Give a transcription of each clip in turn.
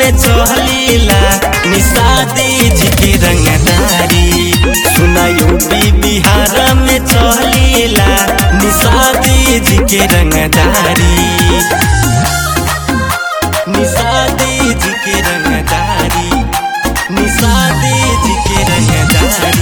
में चहलीला निषादी जी के रंगदारी सुना यूपी बिहार में चहलीला निषादी जी के रंगदारी निषादी जी के रंगदारी निषादी जी के रंगदारी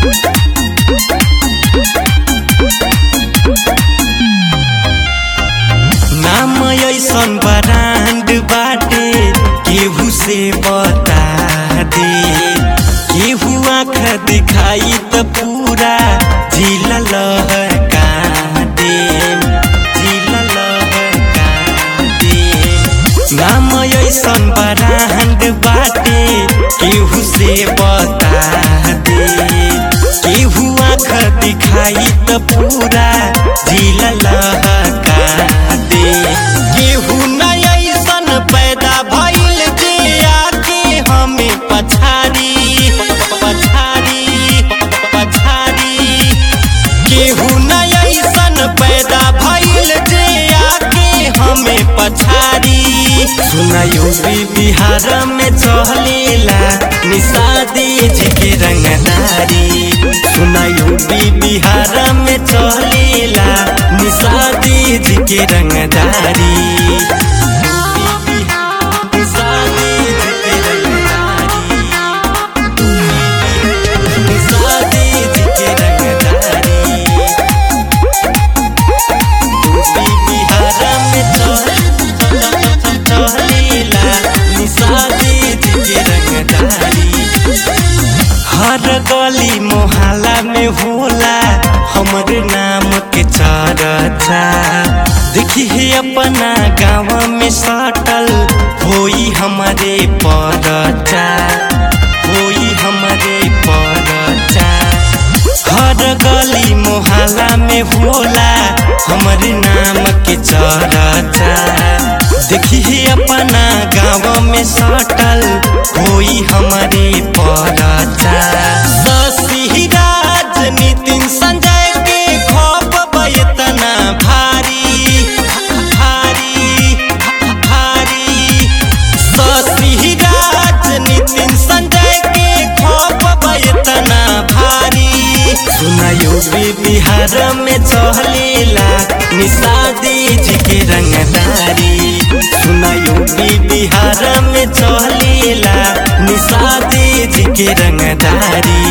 नाम ऐसन ब्रांड बाटे केहू से बता दे केहू आँख दिखाई त पूरा जिला लहका दे जिला लहका दे नाम ऐसन ब्रांड बाटे केहू से बता दे केहू आँख दिखाई त पूरा जिला लहका दे केहू न ऐसन पैदा भइल जे आके हमें पछाड़ी पछाड़ी पछाड़ी केहू न ऐसन पैदा भइल जे आके हमें पछाड़ी सुना यूपी बिहार में चहलेला निषादी जी के रंगदारी सुना यूपी बिहार में चहलेला निषादी जी के रंगदारी निषादी जी के रंगदारी निषादी जी के रंगदारी यूपी बिहार में चहलेला निषादी जी के रंगदारी हर गली मोहल्ला में होला हमर नाम के चर्चा देखी है अपना गाँव में सटल होई हमारे परचा होई हमारे परचा हर गली मोहल्ला में होला हमर नाम के चर्चा देखी है अपना गाँव में सटल होई हमारे परचा शशि राज नितिन संजय के खौफ बतना भारी भारी भारी शशि राज नितिन संजय के खौफ बतना भारी सुना यूपी बिहार में चहलेला निषादी जी के रंगदारी सुना यूपी बिहार में चहलेला निषादी जी के रंगदारी